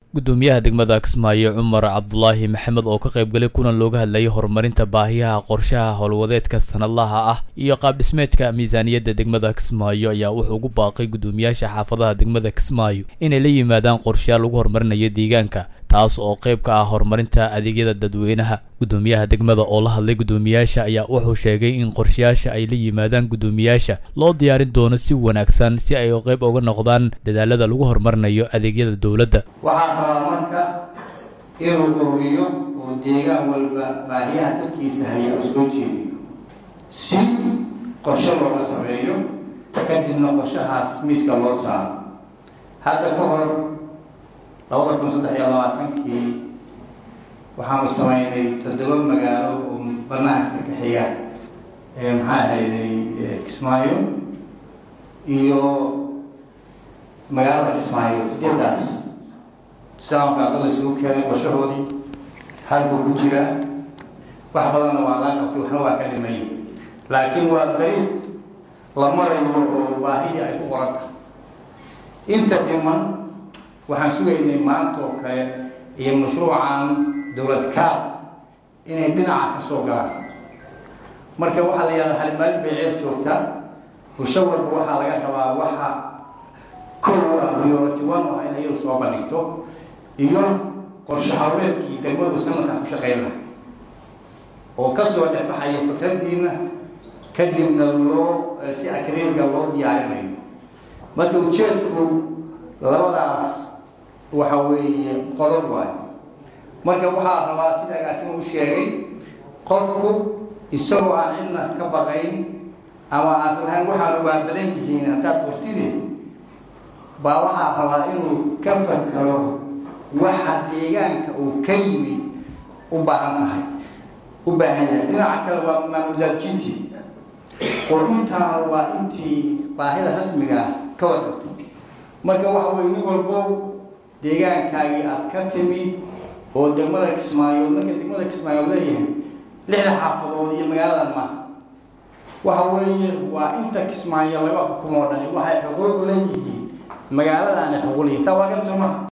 gudoomiyaha degmada kismaayo cumar cabdulaahi maxamed oo ka qaybgalay kulan looga hadlayay horumarinta baahiyaha qorshaha howlwadeedka sanadlaha ah iyo qaabdhismeedka miisaaniyadda degmada kismaayo ayaa wuxuu ugu baaqay gudoomiyaasha xaafadaha degmada kismaayo inay la yimaadaan qorshayaal lagu horumarinayo deegaanka taas oo qayb ka ah horumarinta adeegyada dadweynaha gudoomiyaha degmada oo la hadlay gudoomiyaasha ayaa wuxuu sheegay in qorshayaasha ay la yimaadaan gudoomiyaasha loo diyaarin doono si wanaagsan si ay qayb uga noqdaan dadaalada lagu horumarinayo adeegyada dowladda waxaa rabaa marka inuu ururiyo oo deegaan walba baahiyaha dadkiisa haya u soo jeediyo si qorshe looga sameeyo kadibna qorshahaas miiska loo saaro hadda ka hor labada kun saddex iyo labaatankii waxaanu sameynay toddoba magaalo oo banaanka ka xiga ee maxaa ahayday kismaayo iyo magaalada kismaayo sideedaas islaamka adala isugu keenay qorshahoodii halkuu ku jiraa wax badanna waa laa qabtay waxna waa ka dhimay laakiin waa dariiq la marayo oo baahida ay ku qoranta inta dhiman waxaan sugaynay maanta oo kale iyo mashruucan dowlad kaab inay dhinaca ka soo galaan marka waxaa la yihahdaa halimaalin bay ceeb joogtaa bulsho walba waxaa laga rabaa waxa kow ah priority one ah in ayagu soo bandhigto iyo qorshe hawleedkii degmadu sanadkan ku shaqayn laha oo kasoo dhexbaxaya fikradiina kadibna loo si akademiga loo diyaarinayo marka ujeedku labadaas waxa weeye qodob waayo marka waxaa rabaa sida agaasima u sheegay qofku isagoo aan cidna ka baqayn ama aansan lahayn waxaanu waa badan yihiin haddaad qortide baa waxaa rabaa inuu ka fakaro waxa deegaanka uu ka yimi u baahan tahay u baahan yahay dhinaca kale waa maamuldaadjintii oo intaana waa intii baahida rasmiga ah ka warqabto marka waxa weye nin walbo deegaankaagii aad ka timi oo degmada kismaayood marka degmada kismaayood leeyahay lixda xaafadood iyo magaaladan maaha waxa weeye waa inta kismaayo laga xukumoo dhani waxay xuquuq leeyihiin magaaladaana xuquuliyiin saa waa kan soo maha